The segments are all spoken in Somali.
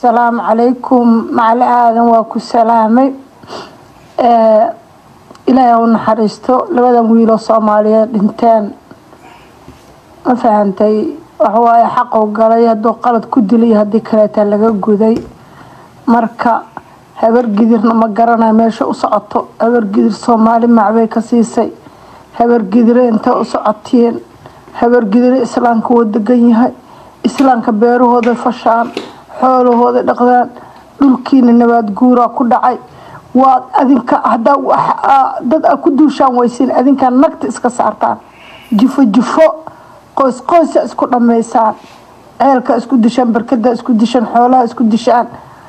asalaamu calaykum macali aadan waa ku salaamay ilaahay u naxariisto labadan wiiloo soomaaliyeed dhinteen ma fahantay waxawaaye xaquu galay hadduu qalad ku dilay haddii kaleeta laga guday marka habar gidirna ma garanayo meesha u socoto habar gidir soomaali macbay ka siisay habar gidire intay u socotiin habar gidire islaamka wuu degan yahay islaamka beerahooda fashaan xoolahooda dhaqdaan dhulkiina nabaad guuraa ku dhacay waad adinka hadaa dad a ku duushaan weysiin adinkaa nagta iska saartaan jifo jifo qoys qoysa isku dhammaysaan ceelka isku dishaan barkada isku dishaan xoolaha isku dishaan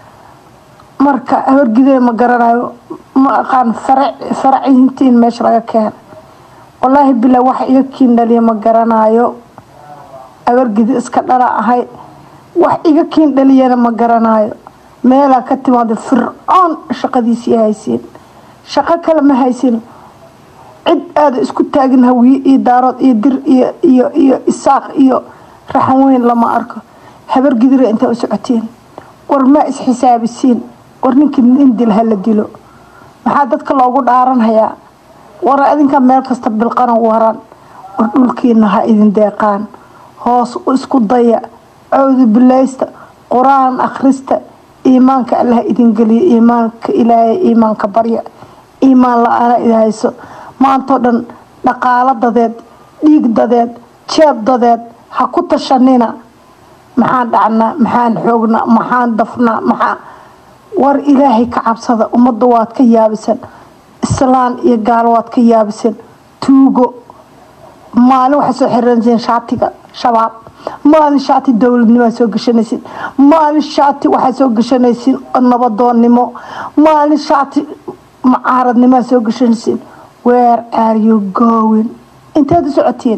marka habargidee ma garanayo ma aqaan faracintiin meesha laga keena wallaahi bilaa waxa iga kiin dhaliya ma garanayo habargidi iska dhala ahay wax iga kiin dhaliyana ma garanayo meelaa ka timaada fircoon shaqadiisii haysiin shaqo kale ma haysin cid aada isku taagin hawiye iyo daarood iyo dir iyo iyo iyo isaaq iyo raxan weyn lama arko habar gidira intay u socotiin war maa isxisaabisiin war ninkii indil hala dilo maxaa dadka loogu dhaaranhayaa war adinka meel kasta bilqana waran war dhulkiina ha idin deeqaan hoos isku daya cawdu bilaysta qur-aan akhrista iimaanka allah idin geliya iimaanka ilaahay iimaanka barya iimaan la-aana id hayso maantao dhan dhaqaalo dadeed dhiig dadeed jeeb dadeed ha ku tashanina maxaan dhacnaa maxaan xoognaa maxaan dafnaa maxaa war ilaahay ka cabsada ummadda waad ka yaabisan islaan iyo gaalo waad ka yaabisan tuugo maalin waxay soo xiransiin shaatiga shabaab maalin shaati dowladnimoa soo gashanaysiin maalin shaati waxaa soo gashanaysiin nabadoonnimo maalin shaati mucaaradnimoa soo gashanaysiin where are you going inteed u socotiin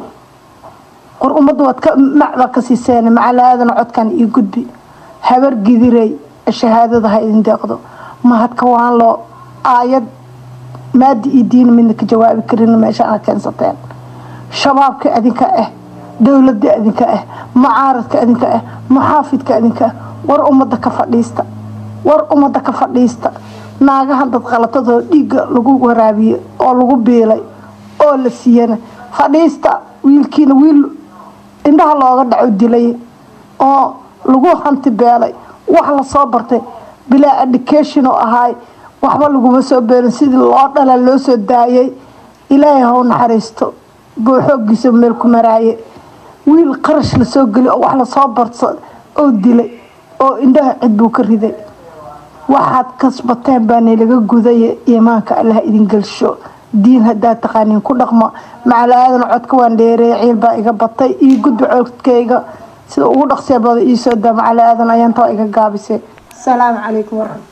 qor ummadda waad ka macbaa ka siiseen macalaadana codkan iyo gudbi habar gidirey shahaadada ha idin deeqdo mahadka waan loo aayad maadi iyo diin midna ka jawaabi karin meeshaana keensateen shabaabka adinka ah dowladda adinka ah mucaaradka adinka ah muxaafidka adinka ah war ummadda ka fadhiista war ummadda ka fadhiista naagahan dad qalatadoo dhiigga lagu waraabiye oo lagu biilay oo la siiyana fadhiista wiilkiina wiil indhaha looga dhaco dilay oo lagu hanti beelay wax lasoo bartay bilaa education oo ahaay waxba laguma soo beelin sidii loo dhala loo soo daayay ilaahay haw naxariisto buu xoogiisa meel ku maraaye wiil qarash lasoo geli oo wax lasoo barsa oo dilay oo indhaha cid buu ka riday waxaad kasbateen baana laga gudaya iimaanka allah idin gelsho diin haddaad taqaaniin ku dhaqmo macalaadan codka waan dheereeya ciil baa iga batay iyo gudba codkayga sida ugu dhaqsee bada iisoo daa macalaadan ayaantaa iga gaabisay asalaamu calaykum waraxmat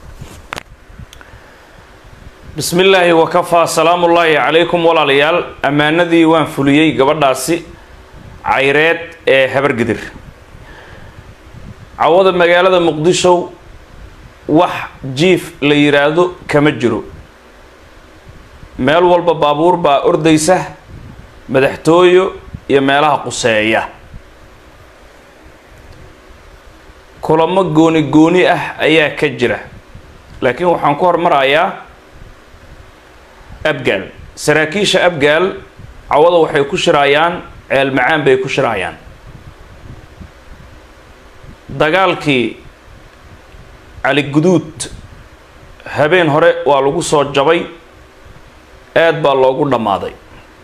bismi illaahi wakafaa salaamullaahi calaykum walaalayaal ammaanadii waan fuliyey gabadhaasi cayreed ee habargidir cawada magaalada muqdisho wax jiif la yiraahdo kama jiro meel walba baabuur baa ordaysa madaxtooyo iyo meelaha quseeya kulamo gooni gooni ah ayaa ka jira laakiin waxaan ku hormarayaa abgaal saraakiisha abgaal cawada waxay ku shiraayaan ceel macaan bay ku shiraayaan dagaalkii cali guduud habeen hore waa lagu soo jabay aad baa loogu dhammaaday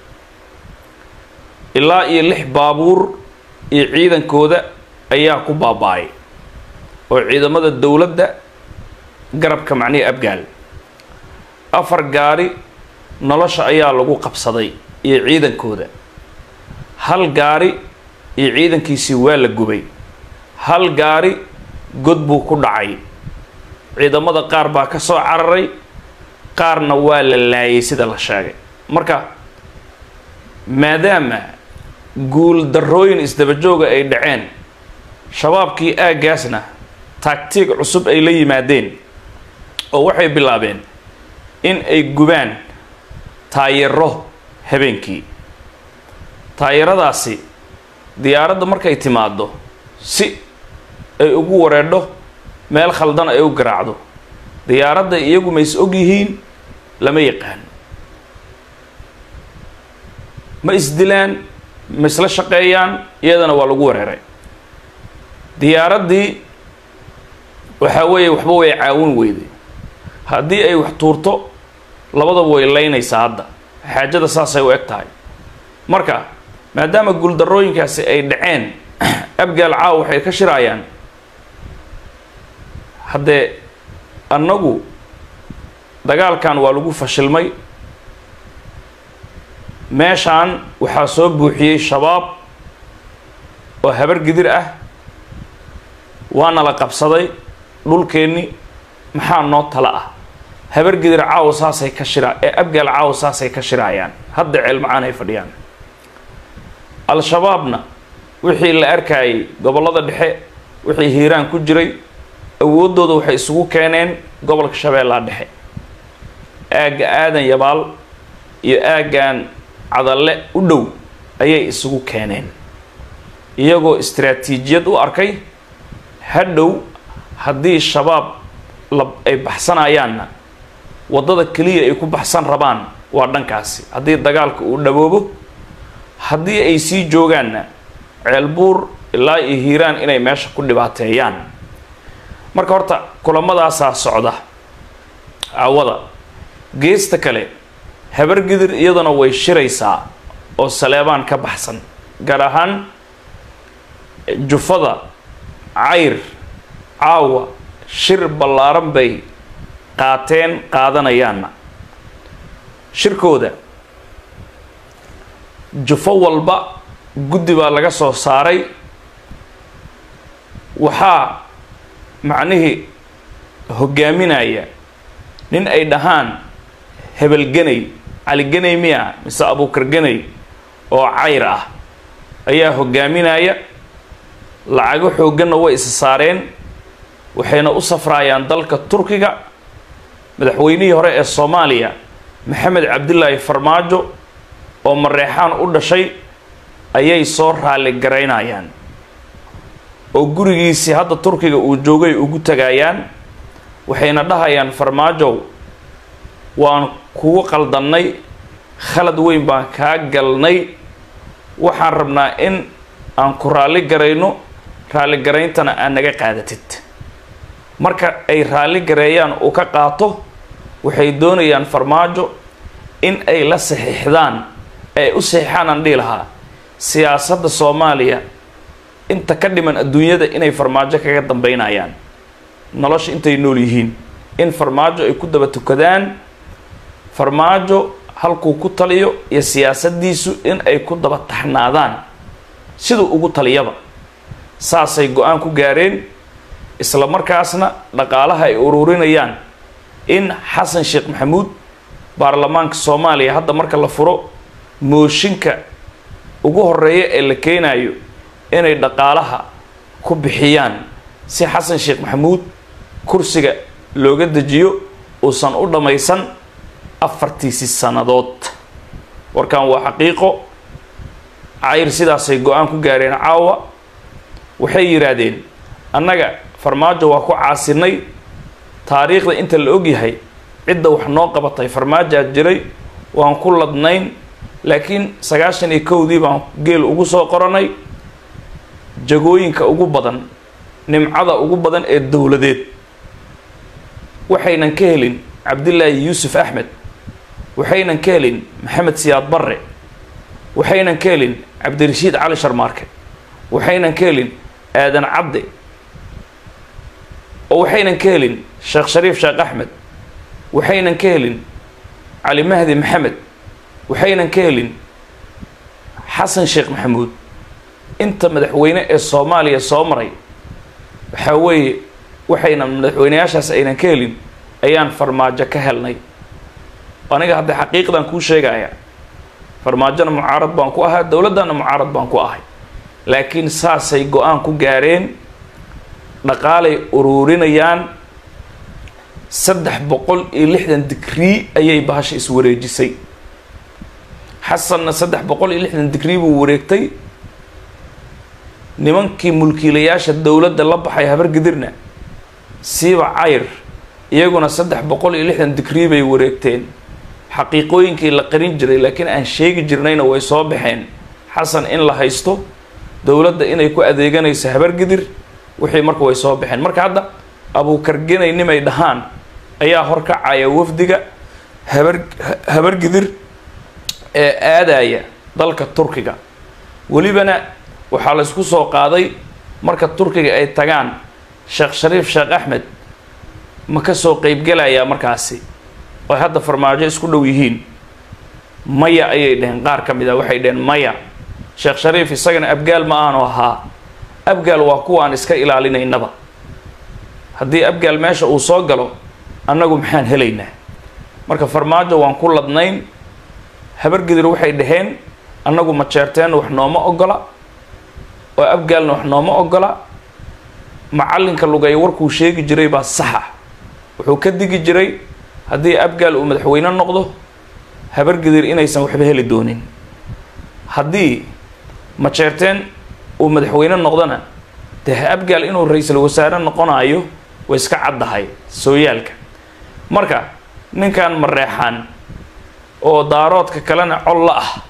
ilaa iyo lix baabuur iyo ciidankooda ayaa ku baaba-ay oo ciidamada dowladda garabka macnihii abgaal afar gaari nolosha ayaa lagu qabsaday iyo ciidankooda hal gaari iyo ciidankiisii waa la gubay hal gaari god buu ku dhacay ciidamada qaar baa ka soo cararay qaarna waa la laayay sida la sheegay marka maadaama guul darrooyin isdabajooga ay dhaceen shabaabkii aaggaasna taagtiig cusub ay la yimaadeen oo waxay bilaabeen in ay gubaan taayaro habeenkii taayaradaasi diyaaradda markay timaaddo si ay ugu wareedho meel khaldan ay u garaacdo diyaaradda iyagu ma is og yihiin lama yaqaan ma isdilaan ma isla shaqeeyaan iyadana waa lagu wereeray diyaaraddii waxaa weeye waxba way caawin weyday haddii ay wax tuurto labadaba way leynaysaa hadda xaajada saasay u eg tahay marka maadaama guuldarrooyinkaasi ay dhaceen abgaal caaw waxay ka shiraayaan haddee annagu dagaalkan waa lagu fashilmay meeshaan waxaa soo buuxiyey shabaab oo habar gidir ah waana la qabsaday dhulkeenni maxaa noo tala ah habar gidir caawa saasay ka shira ee abgaal caawa saasay ka shiraayaan hadda ceelmacaan ay fadhiyaan al-shabaabna wixii la arkayay gobollada dhexe wixii hiiraan ku jiray awooddooda waxay isugu keeneen gobolka shabeellaa dhexe aagga aadan yabaal iyo aaggan cadalle u dhow ayay isugu keeneen iyagoo istaraatiijiyad u arkay hadhow haddii shabaab la ay baxsanayaanna waddada keliya ay ku baxsan rabaan waa dhankaasi haddii dagaalka uu dhaboobo haddii ay sii joogaanna ceelbuur ilaa iyo hiiraan inay meesha ku dhibaateeyaan marka horta kulamadaasaa socda cawada geesta kale habargidir iyaduna way shiraysaa oo saleebaan ka baxsan gaar ahaan jufada cayr caawa shir ballaaran bay qaateen qaadanayaanna shirkooda jufo walba guddi baa laga soo saaray waxaa macnihii hoggaaminaya nin ay dhahaan hebelgenay caligenay miya mise abuukar genay oo cayr ah ayaa hoggaaminaya lacago xoogganna way isa saareen waxayna u safraayaan dalka turkiga madaxweynihii hore ee soomaaliya maxamed cabdilaahi farmaajo oo mareexaan u dhashay ayay soo raali garaynayaan oo gurigiisii hadda turkiga uu joogay ugu tagayaan waxayna dhahayaan farmaajow waan kugu qaldannay khalad weyn baan kaa galnay waxaan rabnaa in aan ku raalli garayno raalli garayntana aad naga qaadatid marka ay raalli gareeyaan uu ka qaato waxay doonayaan farmaajo in ay la saxiixdaan ay u saxiixaan aan dhihi lahaa siyaasadda soomaaliya inta ka dhiman adduunyada inay farmaajo kaga dambeynayaan nolosha intay nool yihiin in farmaajo ay ku daba tukadaan farmaajo halkuu ku taliyo iyo siyaasaddiisu in ay ku daba taxnaadaan siduu ugu taliyaba saasay go-aan ku gaareen isla markaasna dhaqaalaha ay ururinayaan in xasan sheekh maxamuud baarlamaanka soomaaliya hadda marka la furo mooshinka ugu horeeya ee la keenayo inay dhaqaalaha ku bixiyaan si xasan sheekh maxamuud kursiga looga dejiyo uusan u dhammaysan afartiisi sannadood warkan waa xaqiiqo cayr sidaasay go-aan ku gaareen caawa waxay yidhaahdeen annaga farmaajo waa ku caasinay taariikhda inta la ogyahay cidda wax noo qabatay farmaajaad jiray waan ku ladnayn laakiin sagaashan iyo kowdii baan geel ugu soo qoranay jagooyinka ugu badan nimcada ugu badan ee dowladeed waxaynan ka helin cabdilaahi yuusuf axmed waxaynan ka helin maxamed siyaad barre waxaynan ka helin cabdirashiid cali sharmaarke waxaynan ka helin aadan cabde oo waxaynan ka helin sheekh shariif sheekh axmed waxaynan ka helin cali mahdi maxamed waxaynan ka helin xasan sheekh maxamuud inta madaxweyne ee soomaaliya soo maray waxaa weeye waxaynan madaxweyneyaashaas aynan ka helin ayaan farmaajo ka helnay aniga hadda xaqiiqdan kuu sheegaya farmaajona mucaarad baan ku ahaa dowladdana mucaarad baan ku ahay laakiin saasay go-aan ku gaareen dhaqaalay ururinayaan saddex boqol iyo lixdan digrii ayay bahasha iswareejisay xasanna saddex boqol iyo lixdan digrii buu wareegtay nimankii mulkiilayaasha dowladda la baxay habargidirna siiba cayr iyaguna saddex boqol iyo lixdan digrii bay wareegteen xaqiiqooyinkii la qarin jiray laakiin aan sheegi jirnayna way soo baxeen xasan in la haysto dowladda inay ku adeeganayso habargidir wixii marka way soo baxeen marka hadda abuukargenay nimay dhahaan ayaa horkacaya wafdiga habar habargidir ee aadaya dalka turkiga welibana waxaa la isku soo qaaday marka turkiga ay tagaan sheekh shariif sheekh axmed ma ka soo qeybgelayaa markaasi oo hadda farmaajo isku dhow yihiin maya ayay dheheen qaar ka mid a waxay dheheen maya sheekh shariif isagana abgaal ma aanu ahaa abgaal waa kuwaan iska ilaalinaynaba haddii abgaal meesha uu soo galo annagu maxaan helaynaa marka farmaajo waan ku ladnayn habargidir waxay dhaheen annagu ma jeerteenna wax nooma ogola oo abgaalna wax nooma ogola macallinka lugay warkuu sheegi jiray baa saxa wuxuu ka digi jiray haddii abgaal uu madaxweyne noqdo habargidir inaysan waxba heli doonin haddii majeerteen uu madaxweyne noqdona dee abgaal inuu ra-iisul wasaare noqonayo way iska caddahay sooyaalka marka ninkan mareexaan oo daaroodka kalena col la ah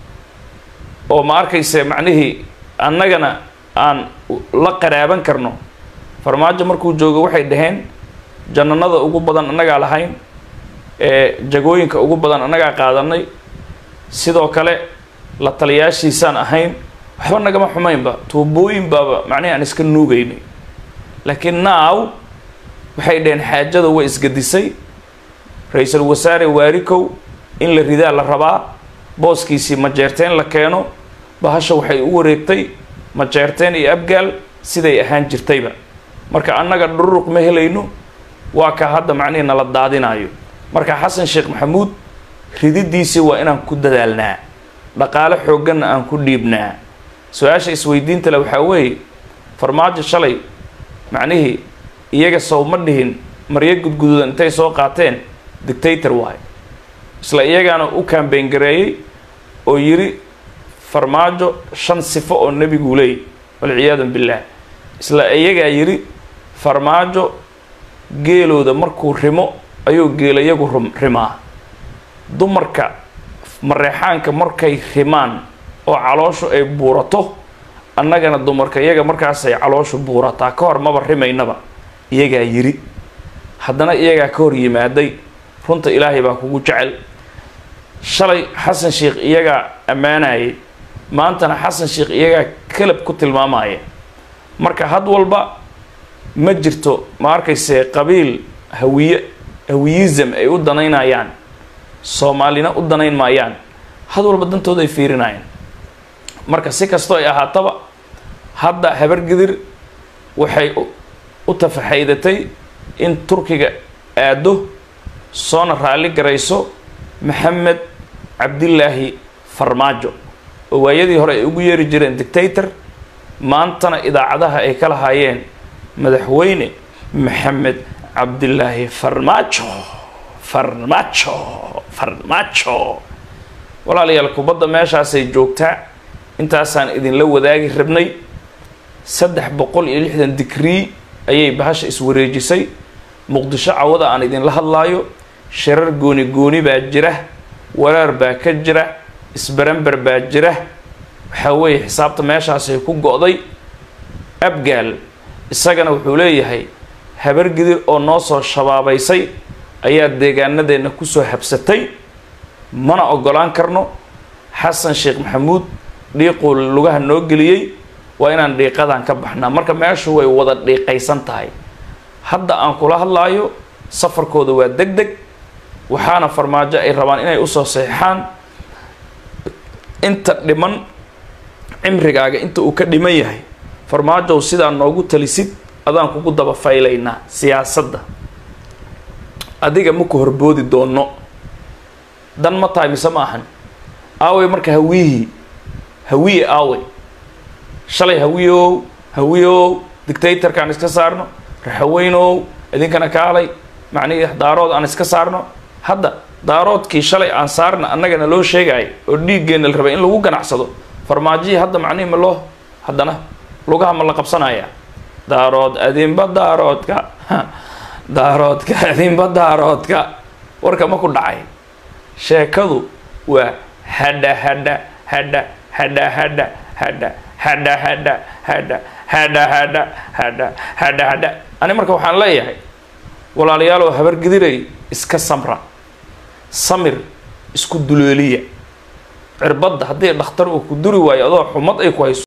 oo ma arkayse macnihii annagana aan la qaraaban karno farmaajo markuu joogo waxay dhaheen jannanada ugu badan annagaa lahayn ee jagooyinka ugu badan annagaa qaadanay sidoo kale la taliyaashiisaan ahayn waxba nagama xumaynba tuubooyin baaba macnihi aan iska nuugaynay laakiin naaw waxay dhaheen xaajada way isgadisay ra-iisul wasaare waarikow in la ridaa la rabaa booskiisii majeerteen la keeno bahasha waxay u wareegtay majeerteen iyo abgaal siday ahaan jirtayba marka annaga dhururuq ma helayno waa ka hadda macnihii nala daadinayo marka xasan sheekh maxamuud rididiisii waa inaan ku dadaalnaa dhaqaale xoogganna aan ku dhiibnaa su-aasha isweydiinta le waxaa weeye farmaajo shalay macnihii iyaga sow ma dhihin maryo gudguduudan intay soo qaateen dictator waay isla iyagaana u kambeyn gareeyey oo yidhi farmaajo shan sifo oo nebiguu leeyay walciyaadu billaah isla iyagaa yidhi farmaajo geelooda markuu rimo ayuu geelayagu rum rimaa dumarka mareexaanka markay rimaan oo calooshu ay buurato annagana dumarka iyaga markaasay calooshu buurataa ka hor maba rimaynaba iyagaa yidhi haddana iyagaa ka hor yimaaday runta ilaahay baa kugu jecel shalay xasan sheekh iyagaa ammaanayay maantana xasan sheekh iyagaa kalab ku tilmaamaya marka had walba ma jirto ma arkayse qabiil hawiye hawiyism ay u danaynayaan soomaalina u danayn maayaan had walba dantooda ay fiirinayaan marka si kastoo ay ahaataba hadda habargidir waxay u tafaxaydatay in turkiga aado soona raalli garayso maxamed cabdilaahi farmaajo oo waayadii hore ay ugu yeeri jireen dictator maantana idaacadaha ay ka lahaayeen madaxweyne maxamed cabdilaahi farmaajo farmaajo farmaajo walaalayaal kubadda meeshaasay joogtaa intaasaan idinla wadaagi rabnay saddex boqol iyo lixdan digrii ayay bahasha iswareejisay muqdisho cawada aan idinla hadlaayo shirar gooni gooni baa jira waraar baa ka jira isbaramber baa jira waxaa weeye xisaabta meeshaasay ku go-day abgaal isagana wuxuu leeyahay habargidir oo noo soo shabaabaysay ayaa deegaanadeenna kusoo habsatay mana ogolaan karno xasan sheekh maxamuud dhiiquu lugaha noo geliyey waa inaan dhiiqadan ka baxnaa marka meeshu way wada dhiiqaysan tahay hadda aan kula hadlaayo safarkooda waa deg deg waxaana farmaajo ay rabaan inay usoo saxeixaan inta dhiman cimrigaaga inta uu ka dhiman yahay farmaajow sidaa noogu talisid adaan kugu daba faylaynaa siyaasadda adiga maku horboodi doono dan ma tahay mise ma ahan aawey marka hawiyihii hawiye aawey shalay hawiyow hawiyow dictatorkaan iska saarno raxaweynow idinkana kaalay macnihii daarood aan iska saarno hadda daaroodkii shalay aan saarna annagana loo sheegaayo oo dhiiggeenna la rabay in lagu ganacsado farmaajihii hadda macnihii ma loo haddana lugaha ma la qabsanaya daarood adinba daaroodka daaroodka adinba daaroodka warka ma ku dhacay sheekadu waa hadha hadha hadha hadha hadha hadha hadha hadha hadha hadha hadha hadha hadha hadha ani marka waxaan leeyahay walaaliyaaloo habargidiray iska samra samir isku duleeliya cirbadda haddii dhakhtar uu ku duri waayo adoo xumad ay ku hayso